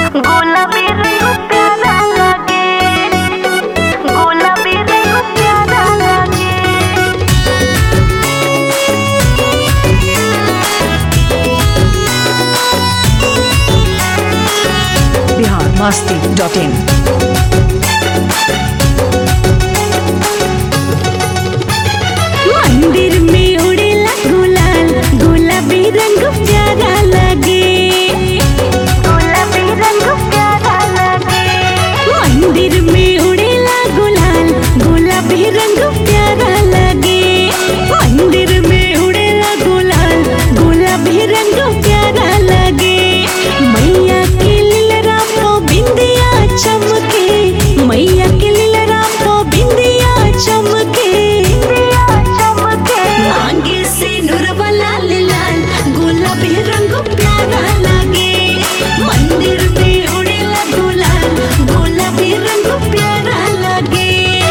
गुलाबी रंग प्यारा लागे गुलाबी रंग प्यारा लागे बिहार मस्ती डॉट इन मंदिर में उड़ेला गुलाल गुलाबी रंग प्यारा लगे गुलाबी रंग प्यारा लागे मंदिर में उड़ेला गुलाल गुलाबी रंग प्यारा लगे मंदिर में उड़ेला गुलाल गुलाबी रंग प्यारा लगे मैया के लीलरा को बिंदिया चमके मैया के लीलरा को बिंदिया चमके दिया चमके आगे से नूरवा लाल लाल गुलाबी रंग प्यारा लगे मंदिर में उड़ेला गुलाल गुलाबी रंग प्यारा लगे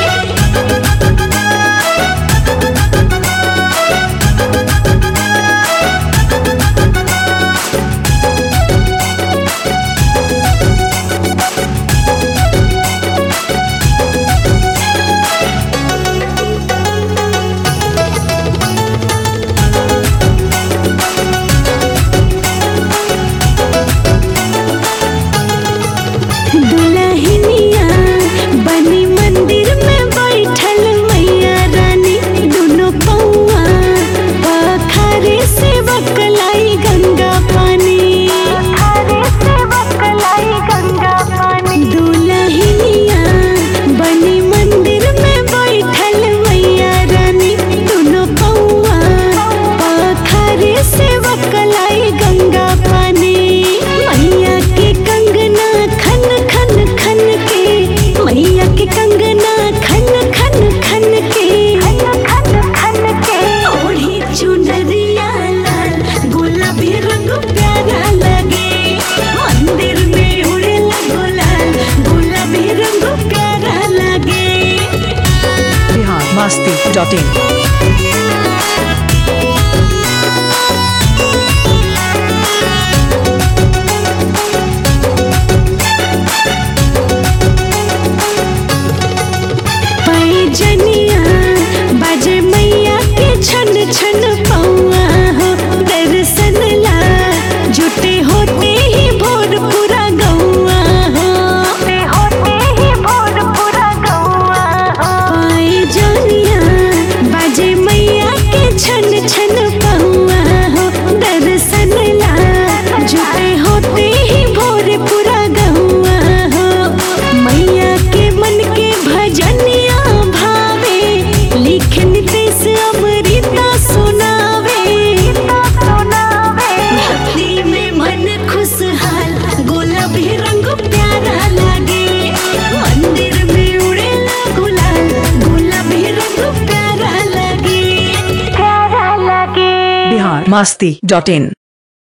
दुल्हनिया बनी मंदिर में बैठल मैया रानी दोनों पौआ पखारे से बकलाई गंगा पानी थारे से बकलाई गंगा पानी दुल्हनिया बनी मंदिर में बैठल मैया रानी दोनों पौआ पखारे से बकलाई गंगा पानी मैया के कंगना खन खन खन के मैया के कंगना खन खन खन के खन खन खन के ओढ़ी चुनरिया लाल गुलाबी रंग प्यारा लगे मंदिर में उड़ेला गुलाल गुलाबी रंग प्यारा लगे बिहार मस्ती डॉट इन पैजनिया बाजे मैया के छन छन पौआ हो दर्शन ला जुटे होते ही भोर पूरा गौआ हो ते होते ही भोर पूरा गौआ हो पैजनिया बाजे मैया के छन छन पौआ हो दर्शन ला जुटे होते ही भोर पूरा गौआ हो मैया के मन के भजनिया भावे लिखन तेस अमृता सुनावे सुनावे भक्ति में मन खुशहाल गुलाबी रंग प्यारा लगे मंदिर में उड़ेला गुलाल गुलाबी रंग प्यारा लगे प्यारा लगे बिहार मस्ती डॉट इन